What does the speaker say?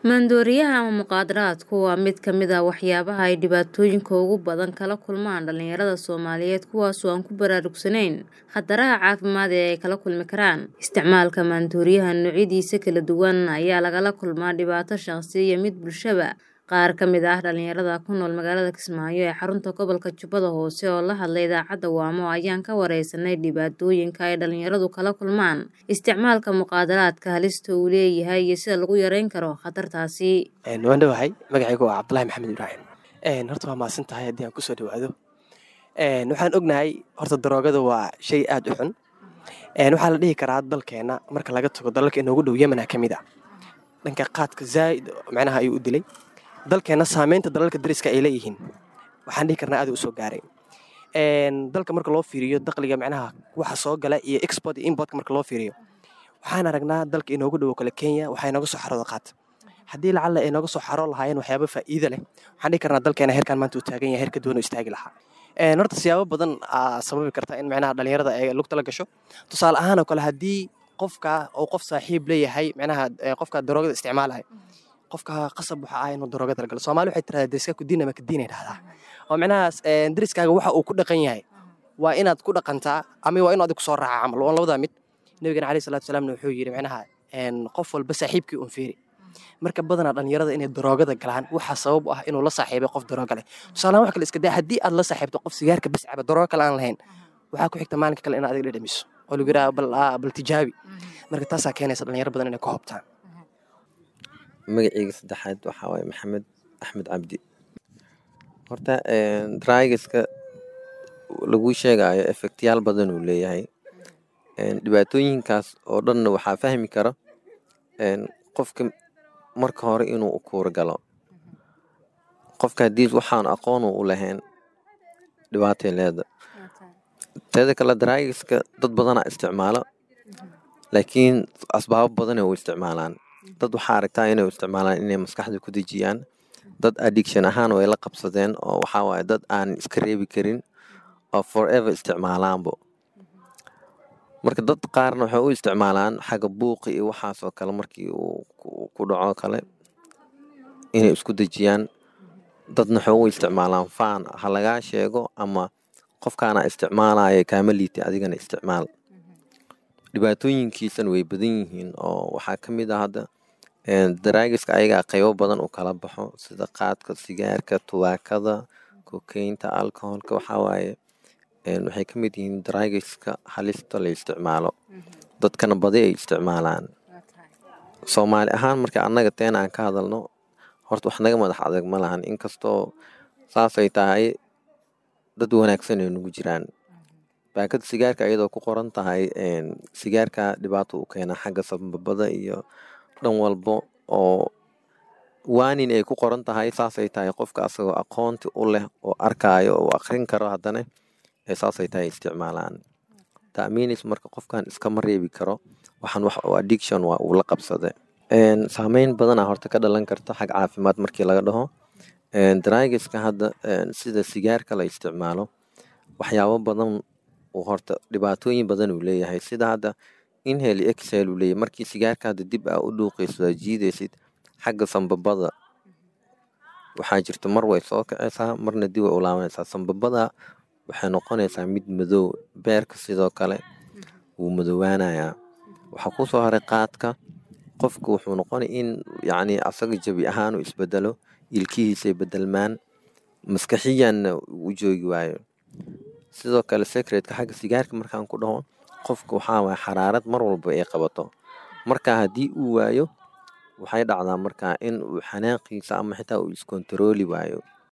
Maandooriyaha ama mukhaadaraadku waa mid ka mid ah waxyaabaha ay dhibaatooyinka ugu badan kala kulmaan dhalinyarada Soomaaliyeed kuwaasoo aan ku baraarugsanayn khataraha caafimaad ee ay kala kulmi karaan. Isticmaalka maandooriyaha noocyadiisa kala duwan ayaa lagala kulmaa dhibaato shaqsi iyo mid bulshaba. Qaar ka mid ah dhalinyarada ku nool magaalada Kismaayo ee xarunta gobolka Jubbada Hoose oo la hadlay idaacadda Waamo ayaan ka wareysanay dhibaatooyinka ay dhalinyaradu kala kulmaan isticmaalka mukhaadaraadka, halista uu leeyahay iyo sida lagu yareyn karo khatartaasi. waan dhawahay magacaygu waa cabdulahi maxamed ibraahim horta waa mahadsan tahay haddii aan kusoo dhawaado waxaan ognahay horta daroogada waa shay aad u xun waxaa la dhihi karaa dalkeena marka laga tago dalalka inoogu dhow yemena ka mid a dhanka qaadka zaaid macnaha ayuu u dilay dalkeena saameynta dalalka dariska ay leeyihiin waxaan dhihi karnaa aad u soo gaaray dalka marka loo fiiriyo daqliga macnaha waxa soo gala iyo export iyo importka marka loo fiiriyo waxaan aragnaa dalka inoogu dhowo kale kenya waxaa inooga soo xarooda qaad haddii lacalla ay nooga soo xaroo lahaayeen waxyaaba faa'iida leh waxaan dhihi karnaa dalkeena heerkan maanta uu taagan yahay heerka duwan oo istaagi lahaa horta siyaabo badan aa sababi karta in macnaha dhalinyarada ay lugta la gasho tusaale ahaan oo kale haddii qofka uu qof saaxiib leeyahay macnaha qofka daroogada isticmaalaya qofka qasab waxa ah inuu daroogada la galo soomaali waxay tirahdaa deriska kudiin ama kadiin ay dhahdaa oo macnahaas deriskaaga waxa uu ku dhaqan yahay waa inaad ku dhaqantaa ama waa inuu adiga kusoo raaca camal waa labadaa mid nabigana alayhi salatu wasalaamna wuxuu yidhi macnaha qof walba saaxiibkii un fiiri marka badanaa dhalinyarada inay daroogada galaan waxaa sabab u ah inuu la saaxiibay qof darooga leh tusaalahaan wax kale iska daa haddii aad la saaxiibto qof sigaarka bis caba daroogo kale aan lahayn waxaa ku xigta maalinka kale inaad adiga dhedhamiso oo lagu yidhaha bal bal tijaabi marka taasaa keenaysa dhalinyaro badan inay ku hobtaan magaceyga saddexaad waxaa waaye maxamed axmed cabdi horta draigaska lagu sheegayo efektyaal badan uu leeyahay dhibaatooyinkaas oo dhanna waxaa fahmi kara qofka marka hore inuu u kuura galo qofka haddii waxaan aqoon u lahayn dhibaatay leeda teeda kale draigaska dad badanaa isticmaalo laakiin asbaabo badanay u isticmaalaan dad waxaa aragtaa inay isticmaalaan inay maskaxda ku dejiyaan dad addiction ahaan way la qabsadeen oo waxaa waaye dad aan iska reebi karin oo forever isticmaalaanbo marka dad qaarna waxay u isticmaalaan xagga buuqi iyo waxaasoo kale markii uu ku dhaco kale inay isku dejiyaan dadna waxay u isticmaalaan faan ha lagaa sheego ama qofkaana isticmaalaya kaama liitay adigana isticmaal dhibaatooyinkiisana way badan yihiin oo waxaa ka mid ah hadda daraagiska ayagaa qaybo badan u kala baxo sida qaadka sigaarka tubaakada kokeynta alcoholka waxaa waaye waxay ka mid yihiin daraagiska halista la isticmaalo dadkana badi ay isticmaalaan soomaali ahaan marka annaga teena aan ka hadalno horta wax naga madax adag ma lahan inkastoo saasay tahay dad wanaagsan ay nagu jiraan baakada sigaarka iyadoo ku qoran tahay sigaarka dhibaato u keena xagga sababada iyo dhan walbo oo waanin ay ku qoran tahay saasay tahay qofka asagoo aqoonti u leh oo arkaayo oo akrin karo haddana saasay tahay isticmaalaan taamiinis marka qofkan iskama reebi karo waxaan wax addiction waa uu la qabsade saameyn badana horta ka dhalan karta xag caafimaad markii laga dhaho draigaska hadda sida sigaarka la isticmaalo waxyaabo badan horta dhibaatooyin badan uu leeyahay sida hadda inhel excel uu leeyahay markii sigaarka hadda dib aa u dhuuqayso aa jiidaysid xagga sambabada waxaa jirta mar way soo kacaysaa marna dib way u laabanaysaa sambabada waxay noqonaysaa mid madow beerka sidoo kale wuu madoowaanayaa waxaa kusoo haray qaadka qofku wuxuu noqonay in yacni asaga jabi ahaan uu isbedelo ilkihiisay bedelmaan maskaxiyanna u joogi waayo sidoo kale secretka xagga sigaarka markaan ku dhaho qofka waxaa waaya xaraarad mar walba ay qabato marka haddii uu waayo waxay dhacdaa markaa in uu xanaaqiisa ama xitaa uu iskontarooli waayo